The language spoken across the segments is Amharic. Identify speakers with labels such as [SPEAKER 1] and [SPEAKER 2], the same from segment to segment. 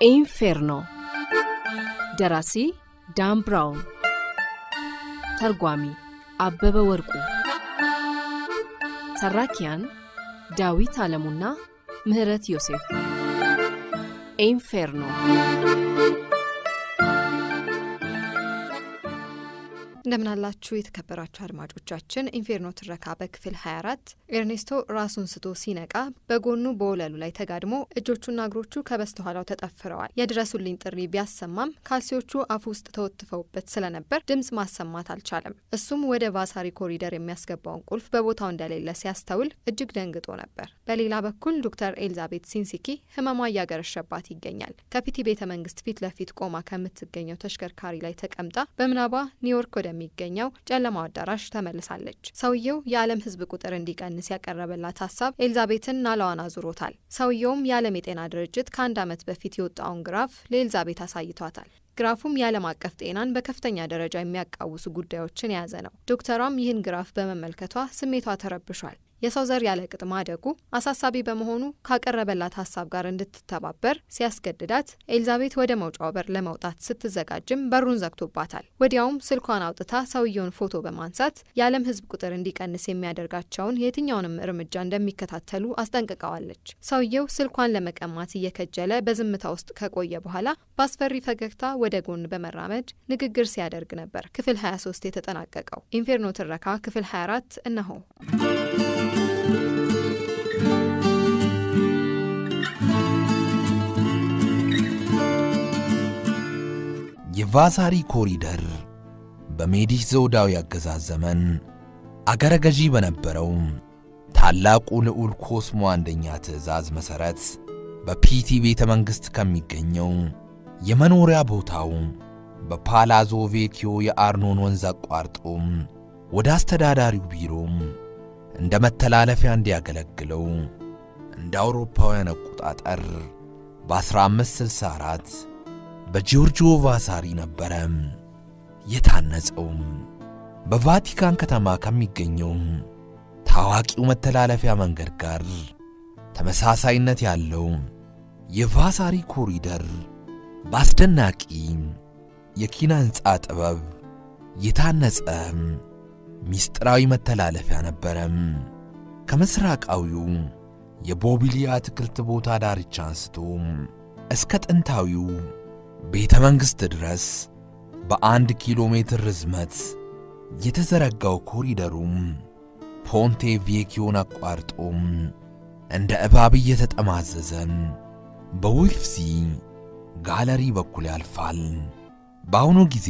[SPEAKER 1] ኢንፌርኖ ደራሲ ዳን ብራውን ተርጓሚ አበበ ወርቁ ተራኪያን ዳዊት አለሙና ምህረት ዮሴፍ ኢንፌርኖ
[SPEAKER 2] እንደምናላችሁ የተከበራችሁ አድማጮቻችን ኢንፌርኖ ትረካ በክፍል 24 ኤርኔስቶ ራሱን ስቶ ሲነቃ በጎኑ በወለሉ ላይ ተጋድሞ እጆቹና እግሮቹ ከበስተኋላው ተጠፍረዋል። የድረሱልኝ ጥሪ ቢያሰማም ካልሲዎቹ አፉ ውስጥ ተወትፈውበት ስለነበር ድምፅ ማሰማት አልቻለም። እሱም ወደ ቫሳሪ ኮሪደር የሚያስገባውን ቁልፍ በቦታው እንደሌለ ሲያስተውል እጅግ ደንግጦ ነበር። በሌላ በኩል ዶክተር ኤልዛቤት ሲንሲኪ ህመሟ እያገረሸባት ይገኛል። ከፒቲ ቤተ መንግስት ፊት ለፊት ቆማ ከምትገኘው ተሽከርካሪ ላይ ተቀምጣ በምናቧ ኒውዮርክ ወደ የሚገኘው ጨለማው አዳራሽ ተመልሳለች። ሰውየው የዓለም ህዝብ ቁጥር እንዲቀንስ ያቀረበላት ሀሳብ ኤልዛቤትን ናላዋን አዙሮታል። ሰውየውም የዓለም የጤና ድርጅት ከአንድ ዓመት በፊት የወጣውን ግራፍ ለኤልዛቤት አሳይቷታል። ግራፉም የዓለም አቀፍ ጤናን በከፍተኛ ደረጃ የሚያቃውሱ ጉዳዮችን የያዘ ነው። ዶክተሯም ይህን ግራፍ በመመልከቷ ስሜቷ ተረብሿል። የሰው ዘር ያለ ቅጥ ማደጉ አሳሳቢ በመሆኑ ካቀረበላት ሀሳብ ጋር እንድትተባበር ሲያስገድዳት ኤልዛቤት ወደ መውጫው በር ለመውጣት ስትዘጋጅም በሩን ዘግቶባታል። ወዲያውም ስልኳን አውጥታ ሰውየውን ፎቶ በማንሳት የዓለም ህዝብ ቁጥር እንዲቀንስ የሚያደርጋቸውን የትኛውንም እርምጃ እንደሚከታተሉ አስጠንቅቀዋለች። ሰውየው ስልኳን ለመቀማት እየከጀለ በዝምታ ውስጥ ከቆየ በኋላ በአስፈሪ ፈገግታ ወደ ጎን በመራመድ ንግግር ሲያደርግ ነበር። ክፍል 23 የተጠናቀቀው ኢንፌርኖ ትረካ ክፍል 24 እነሆ።
[SPEAKER 3] የቫሳሪ ኮሪደር በሜዲች ዘውዳዊ አገዛዝ ዘመን አገረ ገዢ በነበረው ታላቁ ልዑል ኮስሞ አንደኛ ትእዛዝ መሠረት በፒቲ ቤተ መንግሥት ከሚገኘው የመኖሪያ ቦታው በፓላዞ ቬኪዮ የአርኖን ወንዝ አቋርጦ ወደ አስተዳዳሪው ቢሮ እንደ መተላለፊያ እንዲያገለግለው እንደ አውሮፓውያን አቆጣጠር በ1564 በጂዮርጂዮ ቫሳሪ ነበረ የታነጸው። በቫቲካን ከተማ ከሚገኘው ታዋቂው መተላለፊያ መንገድ ጋር ተመሳሳይነት ያለው የቫሳሪ ኮሪደር በአስደናቂ የኪነ ሕንፃ ጥበብ የታነጸ ሚስጥራዊ መተላለፊያ ነበረ። ከምስራቃዊው የቦቢሊያ አትክልት ቦታ ዳርቻ አንስቶ እስከ ጥንታዊው ቤተ መንግሥት ድረስ በአንድ ኪሎ ሜትር ርዝመት የተዘረጋው ኮሪደሩም ፖንቴ ቬኪዮን አቋርጦም እንደ እባብ እየተጠማዘዘ በዊፍዚ ጋለሪ በኩል ያልፋል። በአሁኑ ጊዜ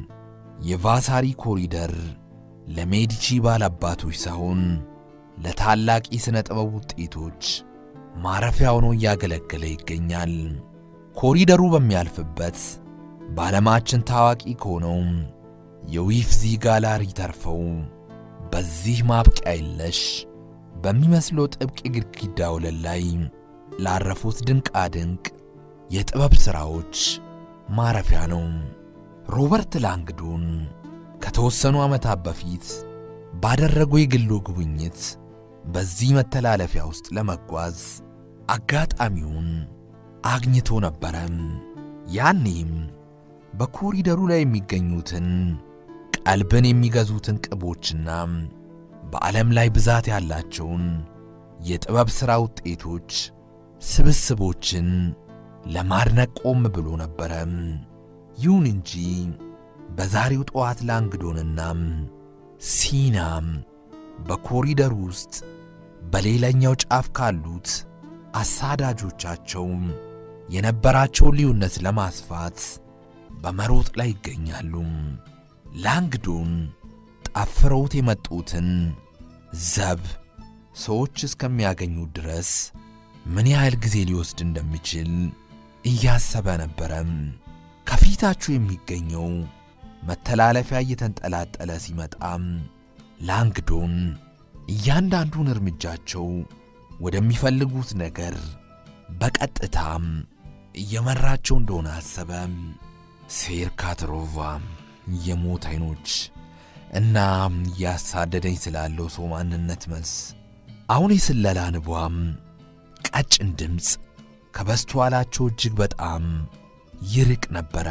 [SPEAKER 3] የቫሳሪ ኮሪደር ለሜዲቺ ባላባቶች ሳይሆን ለታላቅ የሥነ ጥበብ ውጤቶች ማረፊያ ሆኖ እያገለገለ ይገኛል። ኮሪደሩ በሚያልፍበት በዓለማችን ታዋቂ ከሆነው የዊፍዚ ጋላሪ ተርፈው በዚህ ማብቂያ የለሽ በሚመስለው ጥብቅ የግድግዳ ወለል ላይ ላረፉት ድንቃ ድንቅ የጥበብ ሥራዎች ማረፊያ ነው። ሮበርት ላንግዶን ከተወሰኑ ዓመታት በፊት ባደረገው የግሉ ጉብኝት በዚህ መተላለፊያ ውስጥ ለመጓዝ አጋጣሚውን አግኝቶ ነበረ። ያኔም በኮሪደሩ ላይ የሚገኙትን ቀልብን የሚገዙትን ቅቦችና በዓለም ላይ ብዛት ያላቸውን የጥበብ ሥራ ውጤቶች ስብስቦችን ለማድነቅ ቆም ብሎ ነበረ። ይሁን እንጂ በዛሬው ጠዋት ላንግዶንና ሲናም በኮሪደሩ ውስጥ በሌላኛው ጫፍ ካሉት አሳዳጆቻቸው የነበራቸውን ልዩነት ለማስፋት በመሮጥ ላይ ይገኛሉ። ላንግዶን ጠፍረውት የመጡትን ዘብ ሰዎች እስከሚያገኙ ድረስ ምን ያህል ጊዜ ሊወስድ እንደሚችል እያሰበ ነበረም። ከፊታችሁ የሚገኘው መተላለፊያ እየተንጠላጠለ ሲመጣም ላንግዶን እያንዳንዱን እርምጃቸው ወደሚፈልጉት ነገር በቀጥታም እየመራቸው እንደሆነ አሰበ። ሴር ካትሮቫ የሞት አይኖች እና እያሳደደኝ ስላለው ሰው ማንነት መልስ አሁን የስለላ ንቧም ቀጭን ድምፅ ከበስተኋላቸው እጅግ በጣም ይርቅ ነበረ።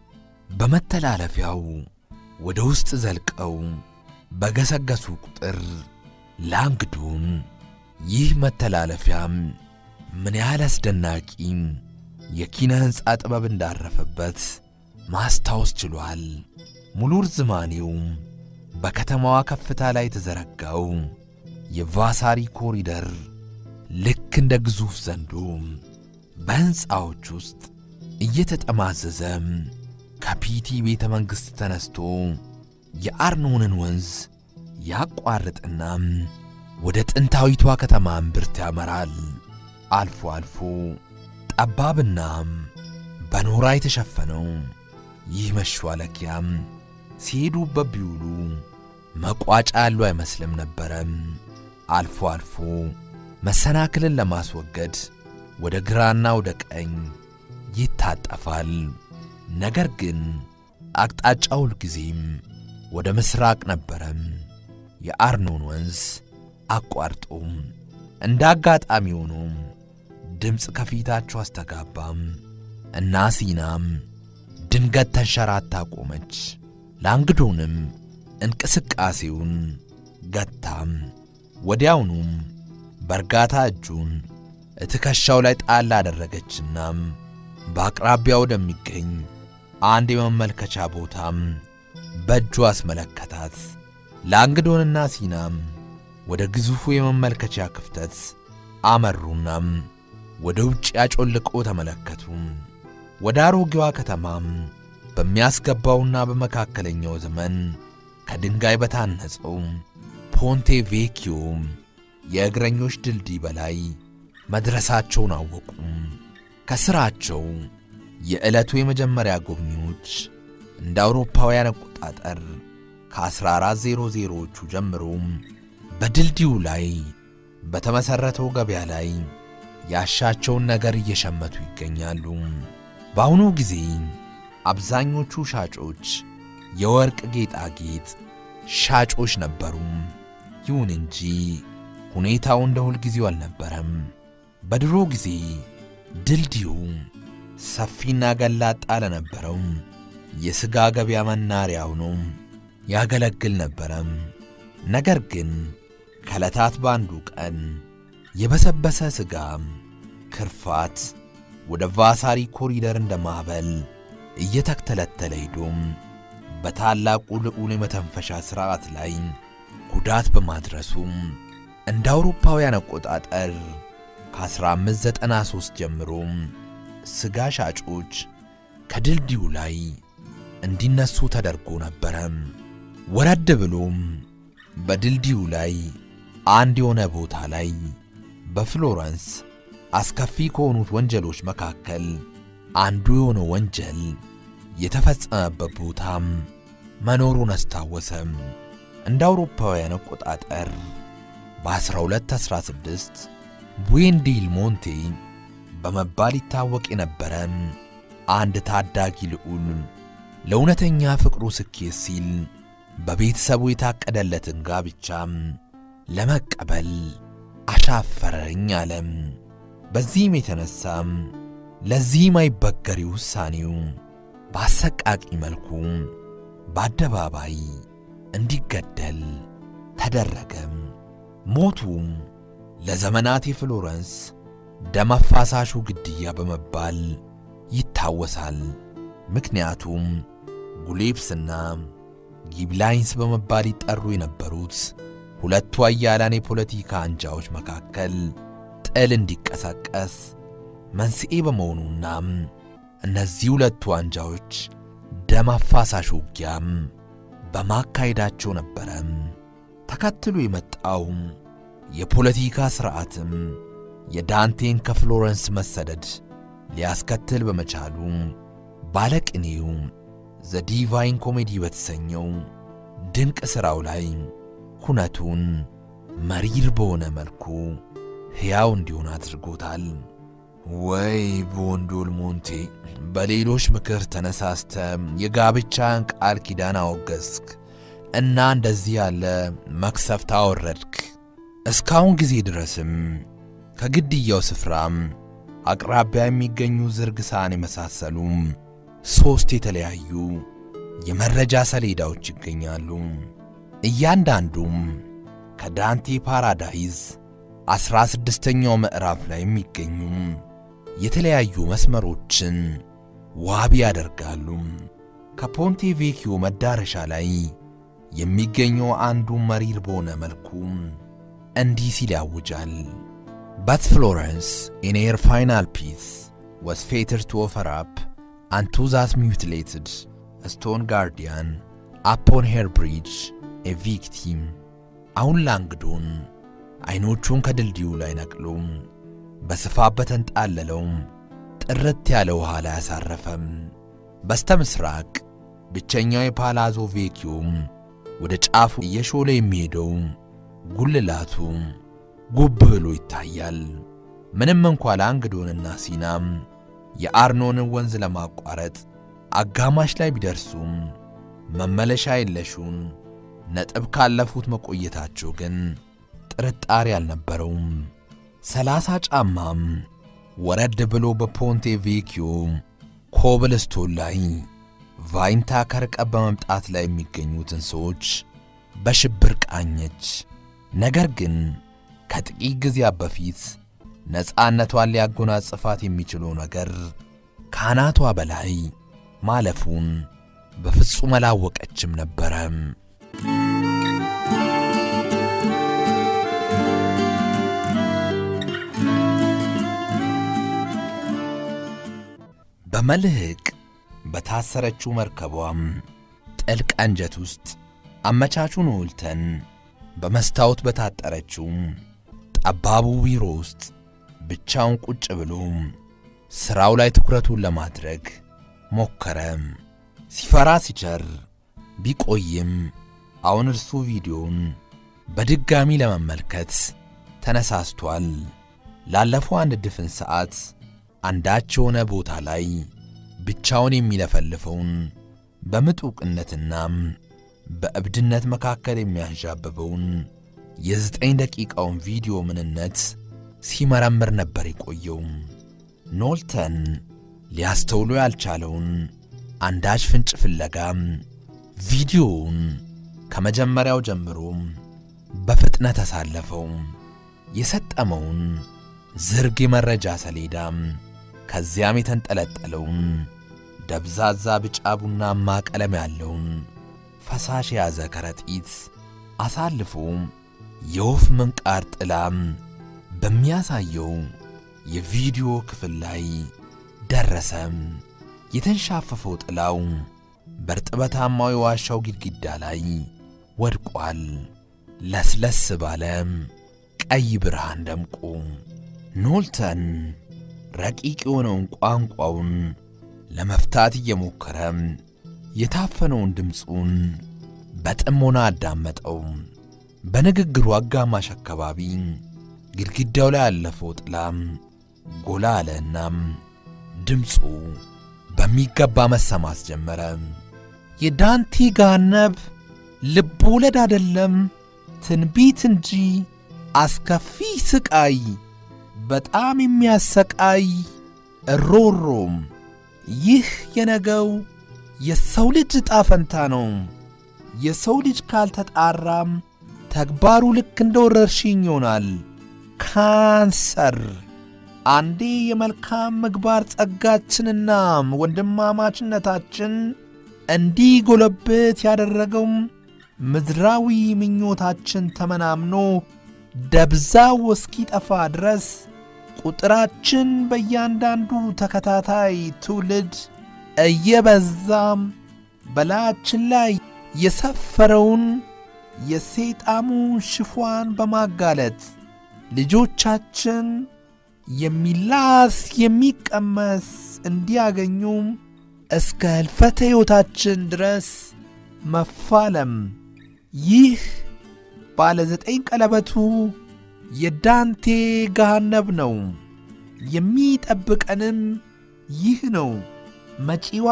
[SPEAKER 3] በመተላለፊያው ወደ ውስጥ ዘልቀው በገሰገሱ ቁጥር ላንግዶን ይህ መተላለፊያም ምን ያህል አስደናቂ የኪነ ሕንፃ ጥበብ እንዳረፈበት ማስታወስ ችሏል። ሙሉ ርዝማኔው በከተማዋ ከፍታ ላይ የተዘረጋው የቫሳሪ ኮሪደር ልክ እንደ ግዙፍ ዘንዶ በሕንፃዎች ውስጥ እየተጠማዘዘ ከፒቲ ቤተ መንግሥት ተነስቶ የአርኖንን ወንዝ ያቋርጥና ወደ ጥንታዊቷ ከተማ እምብርት ያመራል። አልፎ አልፎ ጠባብና በኖራ የተሸፈነው ይህ መሿለኪያም ሲሄዱበት ቢውሉ መቋጫ ያለው አይመስልም ነበረም። አልፎ አልፎ መሰናክልን ለማስወገድ ወደ ግራና ወደ ቀኝ ይታጠፋል። ነገር ግን አቅጣጫው ሁልጊዜም ወደ ምስራቅ ነበረም። የአርኖን ወንዝ አቋርጦ እንደ አጋጣሚ ሆኖ ድምፅ ከፊታቸው አስተጋባም እና ሲናም ድንገት ተንሸራታ ቆመች። ላንግዶንም እንቅስቃሴውን ገታም። ወዲያውኑም በእርጋታ እጁን እትከሻው ላይ ጣል አደረገችና በአቅራቢያ ወደሚገኝ አንድ የመመልከቻ ቦታም በእጁ አስመለከታት። ላንግዶንና ሲናም ወደ ግዙፉ የመመልከቻ ክፍተት አመሩናም ወደ ውጭ ያጮልቆ ተመለከቱ። ወደ አሮጌዋ ከተማም በሚያስገባውና በመካከለኛው ዘመን ከድንጋይ በታነጸው ፖንቴ ቬኪዮ የእግረኞች ድልድይ በላይ መድረሳቸውን አወቁ። ከስራቸው የዕለቱ የመጀመሪያ ጎብኚዎች እንደ አውሮፓውያን አቆጣጠር ከ1400ዎቹ ጀምሮ በድልድዩ ላይ በተመሠረተው ገበያ ላይ ያሻቸውን ነገር እየሸመቱ ይገኛሉ። በአሁኑ ጊዜ አብዛኞቹ ሻጮች የወርቅ ጌጣጌጥ ሻጮች ነበሩ። ይሁን እንጂ ሁኔታው እንደ ሁልጊዜው አልነበረም። በድሮ ጊዜ ድልድዩ ሰፊና ገላጣ ለነበረው የሥጋ ገበያ መናሪያ ሆኖ ያገለግል ነበረም። ነገር ግን ከዕለታት በአንዱ ቀን የበሰበሰ ሥጋ ክርፋት ወደ ቫሳሪ ኮሪደር እንደ ማዕበል እየተተለተለ ሄዶም በታላቁ ልዑል የመተንፈሻ ሥርዓት ላይ ጉዳት በማድረሱ እንደ አውሮፓውያን አቆጣጠር ከ1593 ጀምሮ ሥጋ ሻጮች ከድልድዩ ላይ እንዲነሱ ተደርጎ ነበረ። ወረድ ብሎም በድልድዩ ላይ አንድ የሆነ ቦታ ላይ በፍሎረንስ አስከፊ ከሆኑት ወንጀሎች መካከል አንዱ የሆነ ወንጀል የተፈጸመበት ቦታም መኖሩን አስታወሰም። እንደ አውሮፓውያን አቆጣጠር በ1216 ቡዌንዲል ሞንቴ በመባል ይታወቅ የነበረ አንድ ታዳጊ ልዑል ለእውነተኛ ፍቅሩ ስኬት ሲል በቤተሰቡ የታቀደለትን ጋብቻም ለመቀበል አሻፈረኝ አለም። በዚህም የተነሳም ለዚህም አይበገሪ ውሳኔው በአሰቃቂ መልኩ በአደባባይ እንዲገደል ተደረገም። ሞቱ ለዘመናት የፍሎረንስ ደም አፋሳሹ ግድያ በመባል ይታወሳል። ምክንያቱም ጉሌፕስና ጊብላይንስ በመባል ይጠሩ የነበሩት ሁለቱ አያላን የፖለቲካ አንጃዎች መካከል ጥል እንዲቀሰቀስ መንስኤ በመሆኑና እነዚህ ሁለቱ አንጃዎች ደም አፋሳሽ ውጊያም በማካሄዳቸው ነበረ። ተከትሎ የመጣው የፖለቲካ ሥርዓትም የዳንቴን ከፍሎረንስ መሰደድ ሊያስከትል በመቻሉ ባለቅኔው ዘ ዲቫይን ኮሜዲ በተሰኘው ድንቅ ሥራው ላይ ሁነቱን መሪር በሆነ መልኩ ሕያው እንዲሆን አድርጎታል። ወይ ቦንዶል ሞንቴ፣ በሌሎች ምክር ተነሳስተ የጋብቻን ቃል ኪዳን አወገዝክ እና እንደዚህ ያለ መክሰፍት አወረድክ። እስካሁን ጊዜ ድረስም ከግድያው ስፍራም አቅራቢያ የሚገኙ ዝርግ ሳህን የመሳሰሉ ሦስት የተለያዩ የመረጃ ሰሌዳዎች ይገኛሉ። እያንዳንዱም ከዳንቴ ፓራዳይዝ ዐሥራ ስድስተኛው ምዕራፍ ላይ የሚገኙ የተለያዩ መስመሮችን ዋቢ ያደርጋሉ። ከፖንቴ ቬኪዮ መዳረሻ ላይ የሚገኘው አንዱ መሪር በሆነ መልኩ እንዲህ ሲል ያውጃል። በት ፍሎረንስ ኢን ኤር ፋይናል ፒስ was fated to offer up unto that mutilated stone guardian upon her bridge a victim አሁን ላንግዶን ዐይኖቹን ከድልድዩ ላይ ነቅሎ በስፋት በተንጣለለው ጥርት ያለ ውሃ ላይ አሳረፈም። በስተ ምሥራቅ ብቸኛው የፓላዞ ቬኪዮም ወደ ጫፉ እየሾለ የሚሄደው ጉልላቱ ጉብ ብሎ ይታያል። ምንም እንኳ ላንግዶንና ሲናም የአርኖንን ወንዝ ለማቋረጥ አጋማሽ ላይ ቢደርሱም መመለሻ የለሹን ነጥብ ካለፉት መቆየታቸው ግን ጥርጣሬ አልነበረውም። ሰላሳ ጫማም ወረድ ብሎ በፖንቴ ቬኪዮ ኮብልስቶን ላይ ቫይንታ ከርቀት በመምጣት ላይ የሚገኙትን ሰዎች በሽብር ቃኘች። ነገር ግን ከጥቂት ጊዜያት በፊት ነፃነቷን ሊያጎናጽፋት የሚችለው ነገር ከአናቷ በላይ ማለፉን በፍጹም አላወቀችም ነበረም። በመልህቅ በታሰረችው መርከቧም ጥልቅ አንጀት ውስጥ አመቻቹን ውልተን በመስታወት በታጠረችው ጠባቡ ቢሮ ውስጥ ብቻውን ቁጭ ብሎ ሥራው ላይ ትኩረቱን ለማድረግ ሞከረ። ሲፈራ ሲቸር ቢቆይም አሁን እርሱ ቪዲዮን በድጋሚ ለመመልከት ተነሳስቷል። ላለፈው አንድ ድፍን ሰዓት አንዳች የሆነ ቦታ ላይ ብቻውን የሚለፈልፈውን በምጡቅነትና በእብድነት መካከል የሚያንዣብበውን የዘጠኝ ደቂቃውን ቪዲዮ ምንነት ሲመረምር ነበር የቆየው። ኖልተን ሊያስተውሎ ያልቻለውን አንዳች ፍንጭ ፍለጋ ቪዲዮውን ከመጀመሪያው ጀምሮ በፍጥነት አሳለፈው። የሰጠመውን ዝርግ የመረጃ ሰሌዳ ከዚያም የተንጠለጠለውን ደብዛዛ ቢጫ ቡናማ ቀለም ያለውን ፈሳሽ የያዘ ከረጢት አሳልፎ የወፍ ምንቃር ጥላም በሚያሳየው የቪዲዮ ክፍል ላይ ደረሰም። የተንሻፈፈው ጥላው በርጥበታማው የዋሻው ግድግዳ ላይ ወድቋል። ለስለስ ባለ ቀይ ብርሃን ደምቆ ኖልተን ረቂቅ የሆነውን ቋንቋውን ለመፍታት እየሞከረ የታፈነውን ድምፁን በጥሞና አዳመጠው። በንግግሩ አጋማሽ አካባቢ ግድግዳው ላይ ያለፈው ጥላም ጎላ አለናም ድምፁ በሚገባ መሰማት ጀመረ። የዳንቲ ጋነብ ልብ ወለድ አደለም፣ ትንቢት እንጂ አስከፊ ስቃይ፣ በጣም የሚያሰቃይ እሮሮም። ይህ የነገው የሰው ልጅ ዕጣ ፈንታ ነው። የሰው ልጅ ካልተጣራም ተግባሩ ልክ እንደ ወረርሽኝ ይሆናል። ካንሰር አንዴ የመልካም ምግባር ጸጋችንና ወንድማማችነታችን እንዲጎለብት ያደረገውም ምድራዊ ምኞታችን ተመናምኖ ደብዛው እስኪጠፋ ድረስ ቁጥራችን በእያንዳንዱ ተከታታይ ትውልድ እየበዛም በላያችን ላይ የሰፈረውን የሰይጣሙን ሽፏን በማጋለጥ ልጆቻችን የሚላስ የሚቀመስ እንዲያገኙም እስከ ሕልፈተ ሕይወታችን ድረስ መፋለም። ይህ ባለ ዘጠኝ ቀለበቱ የዳንቴ ገሃነብ ነው። የሚጠብቀንም ይህ ነው። መጪዋ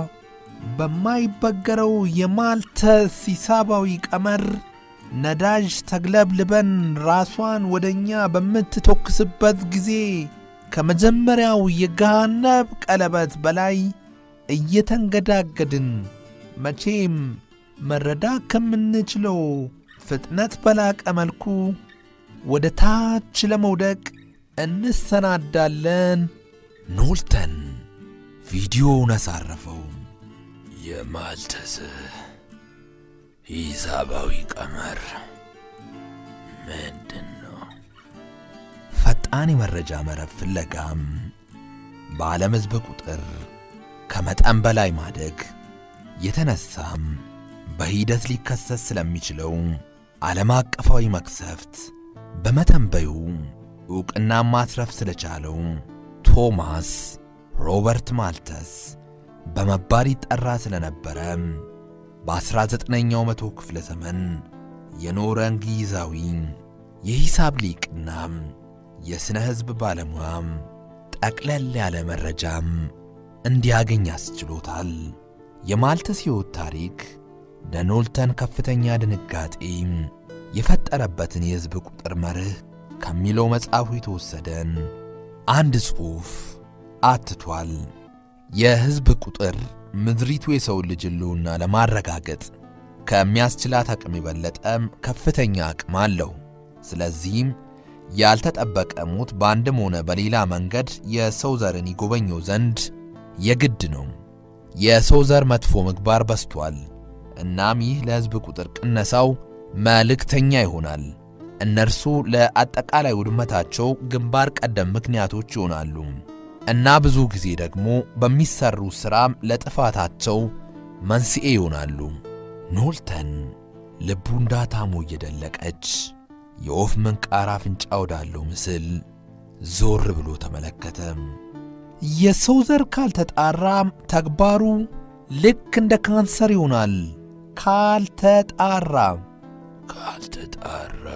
[SPEAKER 3] በማይበገረው የማልተስ ሂሳባዊ ቀመር ነዳጅ ተግለብልበን ራሷን ወደ እኛ በምትተኩስበት ጊዜ ከመጀመሪያው የገሃነብ ቀለበት በላይ እየተንገዳገድን መቼም መረዳት ከምንችለው ፍጥነት በላቀ መልኩ ወደ ታች ለመውደቅ እንሰናዳለን።
[SPEAKER 4] ኖልተን ቪዲዮውን አሳረፈው። የማልተስ ሂሳባዊ ቀመር ምንድን ነው?
[SPEAKER 3] ፈጣን የመረጃ መረብ ፍለጋም በዓለም ሕዝብ ቁጥር ከመጠን በላይ ማደግ የተነሳም በሂደት ሊከሰት ስለሚችለው ዓለም አቀፋዊ መቅሰፍት በመተንበዩ ዕውቅና ማትረፍ ስለቻለው ቶማስ ሮበርት ማልተስ በመባል ይጠራ ስለነበረ በ19ኛው መቶ ክፍለ ዘመን የኖረ እንግሊዛዊ የሂሳብ ሊቅና የሥነ ሕዝብ ባለሙያም ጠቅለል ያለ መረጃም እንዲያገኝ ያስችሎታል። የማልተስ ሕይወት ታሪክ ለኖልተን ከፍተኛ ድንጋጤ የፈጠረበትን የሕዝብ ቁጥር መርህ ከሚለው መጽሐፉ የተወሰደን አንድ ጽሑፍ አትቷል። የሕዝብ ቁጥር ምድሪቱ የሰው ልጅ ሕልውና ለማረጋገጥ ከሚያስችላት አቅም የበለጠም ከፍተኛ አቅም አለው። ስለዚህም ያልተጠበቀ ሞት በአንድም ሆነ በሌላ መንገድ የሰው ዘርን ይጎበኘው ዘንድ የግድ ነው። የሰው ዘር መጥፎ ምግባር በስቷል። እናም ይህ ለሕዝብ ቁጥር ቅነሳው መልእክተኛ ይሆናል። እነርሱ ለአጠቃላይ ውድመታቸው ግንባር ቀደም ምክንያቶች ይሆናሉ እና ብዙ ጊዜ ደግሞ በሚሰሩ ሥራም ለጥፋታቸው መንስኤ ይሆናሉ። ኖልተን ልቡ እንዳታሞ እየደለቀች የወፍ ምንቃር አፍንጫ ወዳለው ምስል ዞር ብሎ ተመለከተ።
[SPEAKER 5] የሰው ዘር ካልተጣራ ተግባሩ ልክ እንደ ካንሰር ይሆናል። ካልተጣራ
[SPEAKER 4] ካልተጣራ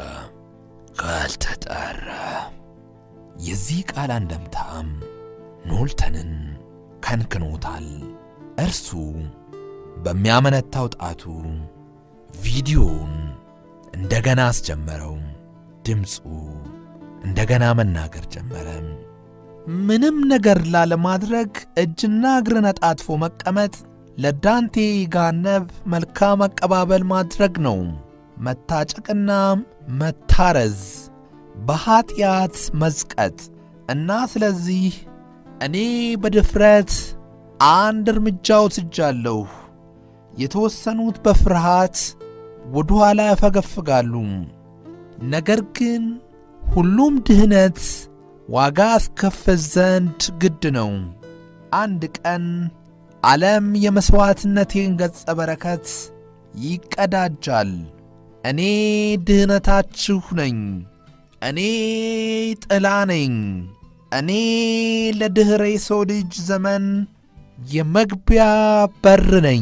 [SPEAKER 4] ካልተጣራ
[SPEAKER 3] የዚህ ቃል አንደምታም ኖልተንን ከንክኖታል። እርሱ በሚያመነታው ጣቱ ቪዲዮውን እንደገና አስጀመረው። ድምፁ እንደገና መናገር ጀመረ።
[SPEAKER 5] ምንም ነገር ላለማድረግ እጅና እግርን አጣጥፎ መቀመጥ ለዳንቴ ጋነብ መልካም አቀባበል ማድረግ ነው። መታጨቅና መታረዝ፣ በኀጢአት መዝቀጥ እና ስለዚህ እኔ በድፍረት አንድ እርምጃ ወስጃለሁ። የተወሰኑት በፍርሃት ወደ ኋላ ያፈገፍጋሉ። ነገር ግን ሁሉም ድህነት ዋጋ አስከፍል ዘንድ ግድ ነው። አንድ ቀን ዓለም የመሥዋዕትነቴን ገጸ በረከት ይቀዳጃል። እኔ ድህነታችሁ ነኝ። እኔ ጥላ ነኝ። እኔ ለድኅረ የሰው ልጅ ዘመን የመግቢያ በር ነኝ።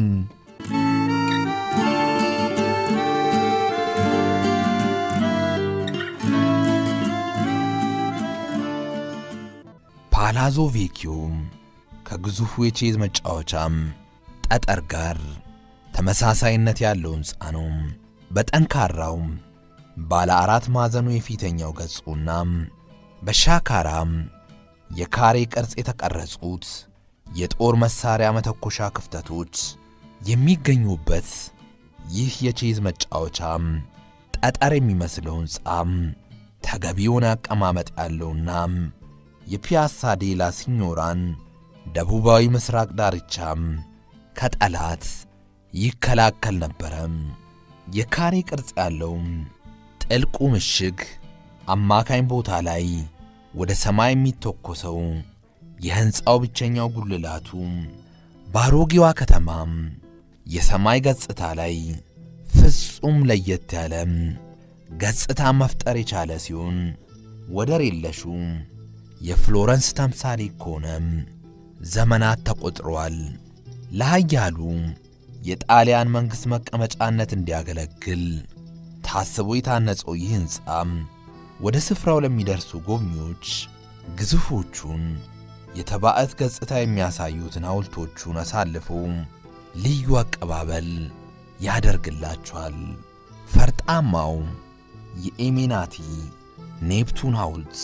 [SPEAKER 3] ፓላዞ ቬኪዮም ከግዙፉ የቼዝ መጫወቻም ጠጠር ጋር ተመሳሳይነት ያለው ሕንፃ ነው። በጠንካራው ባለ አራት ማዕዘኑ የፊተኛው ገጹና በሻካራም የካሬ ቅርጽ የተቀረጹት የጦር መሳሪያ መተኮሻ ክፍተቶች የሚገኙበት ይህ የቼዝ መጫወቻም ጠጠር የሚመስለው ሕንፃም ተገቢውን አቀማመጥ ያለውና የፒያሳ ዴላ ሲኞራን ደቡባዊ ምስራቅ ዳርቻም ከጠላት ይከላከል ነበረም። የካሬ ቅርጽ ያለው ጥልቁ ምሽግ አማካኝ ቦታ ላይ ወደ ሰማይ የሚተኮሰው የሕንፃው ብቸኛው ጉልላቱ በአሮጌዋ ከተማም የሰማይ ገጽታ ላይ ፍጹም ለየት ያለ ገጽታ መፍጠር የቻለ ሲሆን ወደር የለሹ የፍሎረንስ ተምሳሌ ከሆነም ዘመናት ተቆጥረዋል። ለኃያሉ የጣሊያን መንግሥት መቀመጫነት እንዲያገለግል ታስቦ የታነጸው ይህ ሕንፃም ወደ ስፍራው ለሚደርሱ ጎብኚዎች ግዙፎቹን የተባዕት ገጽታ የሚያሳዩትን ሐውልቶቹን አሳልፎ ልዩ አቀባበል ያደርግላቸዋል። ፈርጣማው የኤሜናቲ ኔፕቱን ሐውልት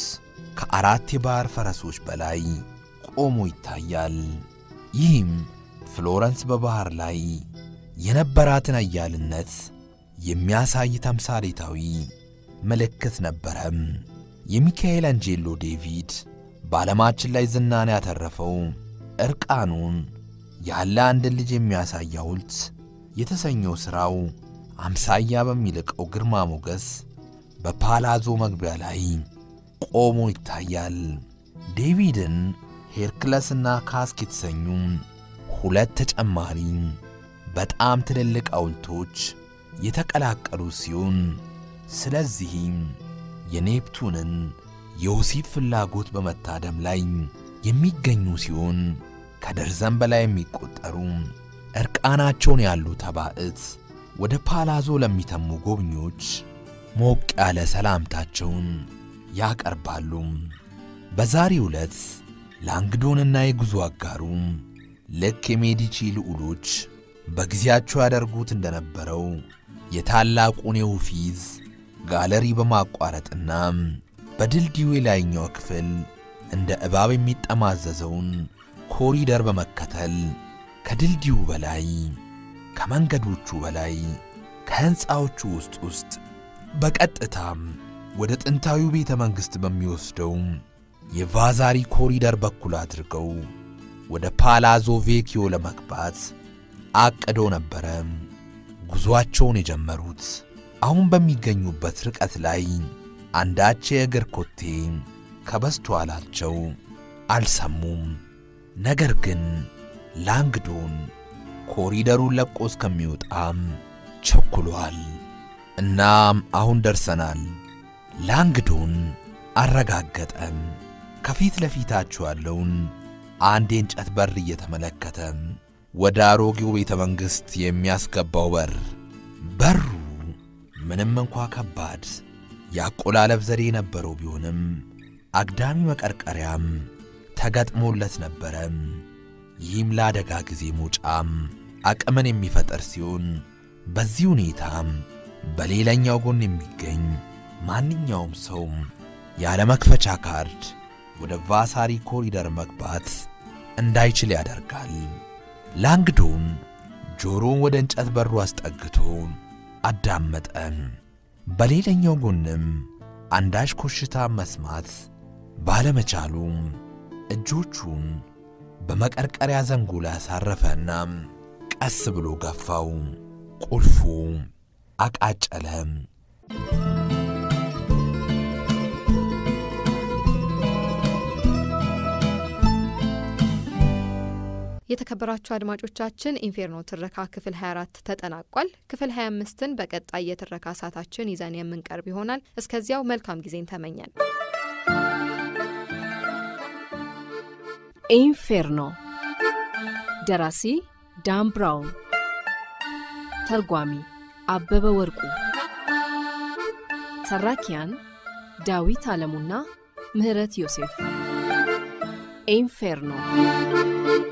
[SPEAKER 3] ከአራት የባሕር ፈረሶች በላይ ቆሞ ይታያል። ይህም ፍሎረንስ በባሕር ላይ የነበራትን አያልነት የሚያሳይ ተምሳሌታዊ ምልክት ነበረም። የሚካኤል አንጄሎ ዴቪድ በዓለማችን ላይ ዝናን ያተረፈው ዕርቃኑን ያለ አንድን ልጅ የሚያሳይ ሐውልት የተሰኘው ሥራው አምሳያ በሚልቀው ግርማ ሞገስ በፓላዞ መግቢያ ላይ ቆሞ ይታያል። ዴቪድን ሄርክለስና ካስክ የተሰኙ ሁለት ተጨማሪ በጣም ትልልቅ ሐውልቶች የተቀላቀሉ ሲሆን ስለዚህም የኔፕቱንን የወሲብ ፍላጎት በመታደም ላይ የሚገኙ ሲሆን ከደርዘን በላይ የሚቆጠሩ ዕርቃናቸውን ያሉ ተባዕት ወደ ፓላዞ ለሚተሙ ጎብኚዎች ሞቅ ያለ ሰላምታቸውን ያቀርባሉ። በዛሬው ዕለት ላንግዶንና የጉዞ አጋሩ ልክ የሜዲቺ ልዑሎች በጊዜያቸው ያደርጉት እንደነበረው የታላቁን የውፊዝ ጋለሪ በማቋረጥና በድልድዩ የላይኛው ክፍል እንደ እባብ የሚጠማዘዘውን ኮሪደር በመከተል ከድልድዩ በላይ ከመንገዶቹ በላይ ከሕንፃዎቹ ውስጥ ውስጥ በቀጥታም ወደ ጥንታዊው ቤተ መንግሥት በሚወስደው የቫዛሪ ኮሪደር በኩል አድርገው ወደ ፓላዞ ቬኪዮ ለመግባት አቅደው ነበረ ጉዞአቸውን የጀመሩት። አሁን በሚገኙበት ርቀት ላይ አንዳች የእግር ኮቴ ከበስተኋላቸው አልሰሙም። ነገር ግን ላንግዶን ኮሪደሩን ለቆ እስከሚወጣም ቸኩሏል። እናም አሁን ደርሰናል፣ ላንግዶን አረጋገጠም። ከፊት ለፊታቸው ያለውን አንድ የእንጨት በር እየተመለከተ ወደ አሮጌው ቤተ መንግሥት የሚያስገባው በር በሩ ምንም እንኳ ከባድ የአቆላለፍ ዘዴ የነበረው ቢሆንም አግዳሚ መቀርቀሪያም ተገጥሞለት ነበረ። ይህም ለአደጋ ጊዜ መውጫም አቅምን የሚፈጠር ሲሆን በዚህ ሁኔታም በሌላኛው ጎን የሚገኝ ማንኛውም ሰው ያለ መክፈቻ ካርድ ወደ ቫሳሪ ኮሪደር መግባት እንዳይችል ያደርጋል። ላንግዶን ጆሮውን ወደ እንጨት በሩ አስጠግቶ አዳመጠ። በሌላኛው ጎንም አንዳች ኮሽታ መስማት ባለመቻሉ እጆቹን በመቀርቀሪያ ዘንጉ ላይ አሳረፈና ቀስ ብሎ ገፋው። ቁልፉ አቃጨለ።
[SPEAKER 2] የተከበራችሁ አድማጮቻችን ኢንፌርኖ ትረካ ክፍል 24 ተጠናቋል። ክፍል 25ን በቀጣይ የትረካ ሰዓታችን ይዘን የምንቀርብ ይሆናል። እስከዚያው መልካም ጊዜን ተመኘን።
[SPEAKER 1] ኢንፌርኖ ደራሲ ዳን ብራውን፣ ተርጓሚ አበበ ወርቁ፣ ተራኪያን ዳዊት አለሙና ምህረት ዮሴፍ። ኢንፌርኖ